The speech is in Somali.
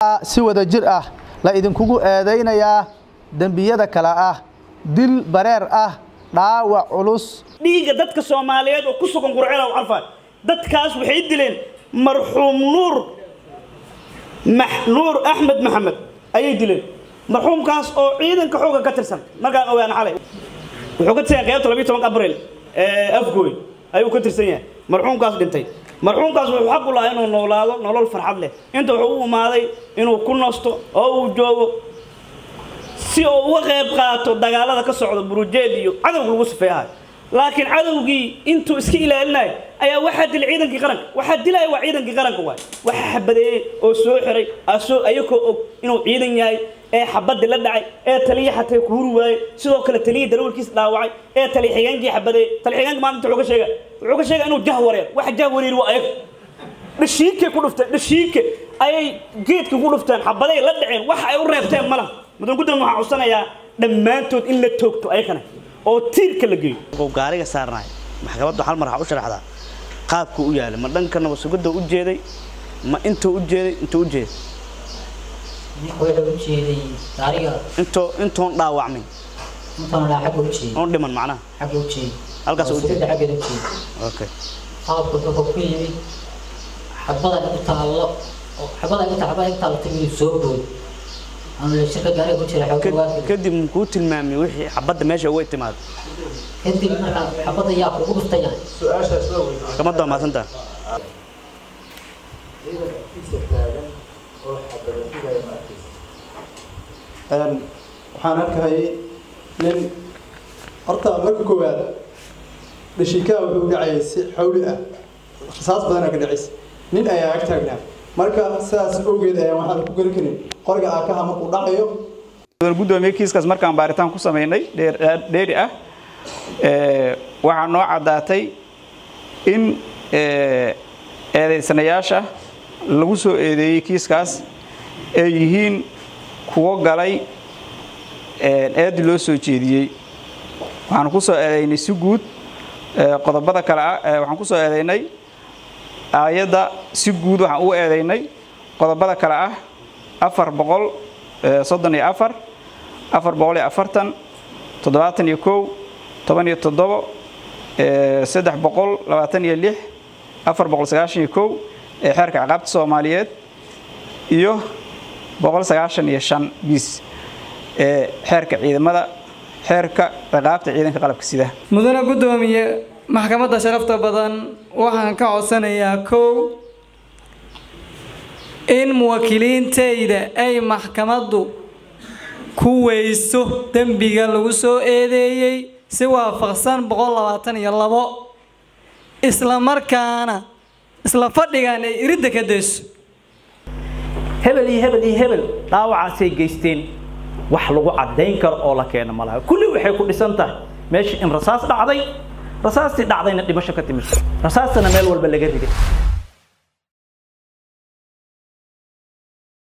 si wada jir ah la idinkugu eedaynayaa dembiyada kale ah dil bareer ah dhaawac culus dhiigga dadka soomaaliyeed oo ku sugan qurcela carfaan dadkaas waxay dileen marxuum nuur nuur axmed maxamed ayay dileen marxuumkaas oo ciidanka xooga ka tirsan markaan ogaan xalay wuxuu ka tirsan yahay qaybta labiyo tobanka abril ee afgooy ayuu ka tirsan yahay marxuumkaas dhintay marxuumkaas wuxuu xaq u lahaa inuu noolaado nolol farxad leh inta wuxuu u imaaday inuu ku nasto oo uu joogo si uu uga qayb qaato dagaalada ka socda burujeed iyo cadowga lagu sifeeyahay laakiin cadowgii intuu iska ilaalinayo ayaa waxaa dilay ciidankii qaranka waxaa dilaya waa ciidankii qaranka waay waxaa xabadeeyey oo soo xiray asoo ayakoo og inuu ciidan yahay ee xabadii la dhacay ee taliya xatay ku huri waayey sidoo kale taliya darawalkiisa dhaawacay ee taliya xigeenkii xabadeeyey taliya xigeenka maalinta wuxuu ka sheega wuxuu ka sheega inuu jah wareer waxa jah wareeri waa ayaga dhashiikay ku dhufteen dhashiike ayay geedka ku dhufteen xabaday la dhaceen waxa ay u reebteen malaha mudan guddan waxaa codsanayaa dhammaantood in la toogto ayakana oo tiirka la geeyo gaariga saarnaay maxkamaddu hal mar waxaa u sharaxdaa qaabku u yaalay ma dhanka nabasugidda u jeeday ma intuu u jeeday intuu u jeeday wuxuu u jeeday gaariga intoo intoon dhaawacmin intaan dhaa xagga u jeeday oon dhiman macnaha xagga u jeeday halkaas u sugidda jeeday xaggeeda u jeeday okay qaabku wuxuu ku yimid xabada igu taallo oo xabada igu taal xabada igu taallo timid soo bood aan la shirka gaariga ku jira xogga waa kadib muxuu tilmaamay wixii xabadda meesha uga timaado kadib markaan xabada yaa kugu dhuftay yahay maxkamadda waa mahadsantaha waxaan arkahayay nin horta marka koowaad dhashiikaa wuxuu dhacayay si xawli ah rasaas badanaa ka dhacaysa nin ayaa ag taagnaa marka sidaas awgeed ayaan waxaan ku geli karin qoriga aakaha markuu dhacayo gudoomiye kiiskaas markaan baaritaan ku sameynay dheeri ah waxaa noo caddaatay in eedaysanayaasha lagu soo eedeeyey kiiskaas ay yihiin kuwo galay eedi loo soo jeediyey waxaan ku soo eedaynay si guud qodobada kale ah waxaan ku soo eedaynay aayadda si guud waxaan u eedaynay qodobada kale ah afar boqol soddon iyo afar afar boqol iyo afartan toddobaatan iyo kow toban iyo toddobo saddex boqol labaatan iyo lix afar boqol sagaashan iyo kow ee xeerka ciqaabta soomaaliyeed iyo boqol sagaashan iyo shan bis ee xeerka ciidamada xeerka ciqaabta ciidanka qalabka sida mudane guddoomiye maxkamadda sharafta badan waxaan ka codsanayaa kow in muwaakiliintayda ay maxkamaddu ku weyso dembiga lagu soo eedeeyey si waafaqsan boqol labaatan iyo labo isla markaana isla fadhigan ay iridda ka dayso hebel iyo hebel iyo hebel dhaawacaasay geysteen wax lagu caddayn karo oo la keeno malaha kulli waxay ku dhisan tahay meesha in rasaas dhacday rasaastii dhacdayna dhimasho ka timid rasaastana meel walba laga riday